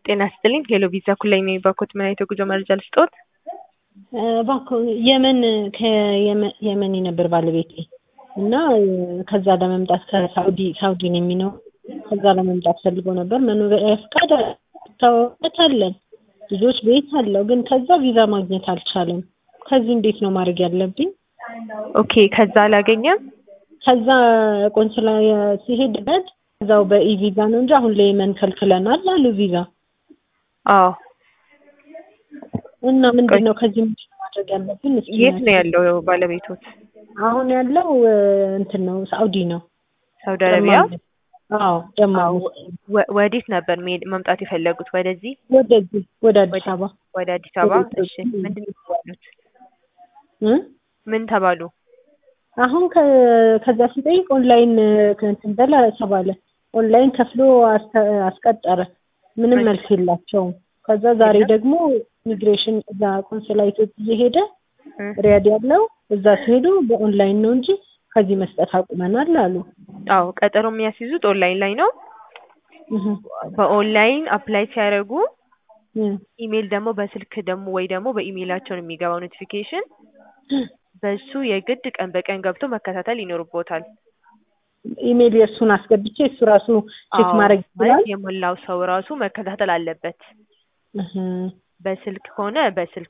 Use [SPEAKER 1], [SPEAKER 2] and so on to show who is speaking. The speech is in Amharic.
[SPEAKER 1] ጤና ይስጥልኝ ሄሎ ቪዛ ኩላይ ነኝ ባኮት ምን አይነት የጉዞ መረጃ ልስጥዎት?
[SPEAKER 2] እባክዎ የመን ከየመን ነበር ባለቤቴ እና ከዛ ለመምጣት ከሳውዲ ሳውዲ ነው የሚኖረው ከዛ ለመምጣት ፈልጎ ነበር መኖሪያ ፍቃድ ታወቀት አለን ልጆች ቤት አለው ግን ከዛ ቪዛ ማግኘት አልቻለም ከዚህ እንዴት ነው ማድረግ ያለብኝ
[SPEAKER 1] ኦኬ ከዛ አላገኘም
[SPEAKER 2] ከዛ ቆንስላ ሲሄድበት እዛው በኢ ቪዛ ነው እንጂ አሁን ለየመን ከልክለናል አሉ ቪዛ
[SPEAKER 1] አዎ
[SPEAKER 2] እና ምንድን ነው ከዚህ ምንድን ነው ማድረግ ያለብን እስኪ
[SPEAKER 1] የት ነው ያለው ባለቤቶት
[SPEAKER 2] አሁን ያለው እንትን ነው ሳኡዲ ነው
[SPEAKER 1] ሳውዲ አረቢያ
[SPEAKER 2] አዎ ደማ
[SPEAKER 1] ወ- ወዴት ነበር መሄድ መምጣት የፈለጉት ወደዚህ
[SPEAKER 2] ወደዚህ ወደ አዲስ አበባ
[SPEAKER 1] ወደ አዲስ አበባ
[SPEAKER 2] ወደ-
[SPEAKER 1] እሺ ምንድን ነው የተባሉት
[SPEAKER 2] እ?
[SPEAKER 1] ምን ተባሉ
[SPEAKER 2] አሁን ከ- ከዛ ሲጠይቅ ኦንላይን እንትን በላ ተባለ ኦንላይን ከፍሎ አስተ- አስቀጠረ ምንም መልስ የላቸውም ከዛ ዛሬ ደግሞ ኢሚግሬሽን እዛ ቆንስላ ኢትዮጵያ እየሄደ
[SPEAKER 1] እ?
[SPEAKER 2] ሪያድ ያለው እዛ ሲሄዱ በኦንላይን ነው እንጂ ከዚህ መስጠት አቁመናል አሉ
[SPEAKER 1] አዎ ቀጠሮ የሚያስይዙት ኦንላይን ላይ ነው
[SPEAKER 2] እህ
[SPEAKER 1] በኦንላይን አፕላይ ሲያደርጉ
[SPEAKER 2] እ
[SPEAKER 1] ኢሜል ደግሞ በስልክ ደግሞ ወይ ደግሞ በኢሜይላቸው ነው የሚገባው ኖቲፊኬሽን በሱ የግድ ቀን በቀን ገብቶ መከታተል ይኖርቦታል
[SPEAKER 2] ኢሜል የእሱን አስገብቼ እሱ ራሱ ቼክ
[SPEAKER 1] አዎ፣
[SPEAKER 2] ማድረግ ይችላል
[SPEAKER 1] ማለት የሞላው ሰው ራሱ መከታተል አለበት
[SPEAKER 2] እህ
[SPEAKER 1] በስልክ ከሆነ በስልክ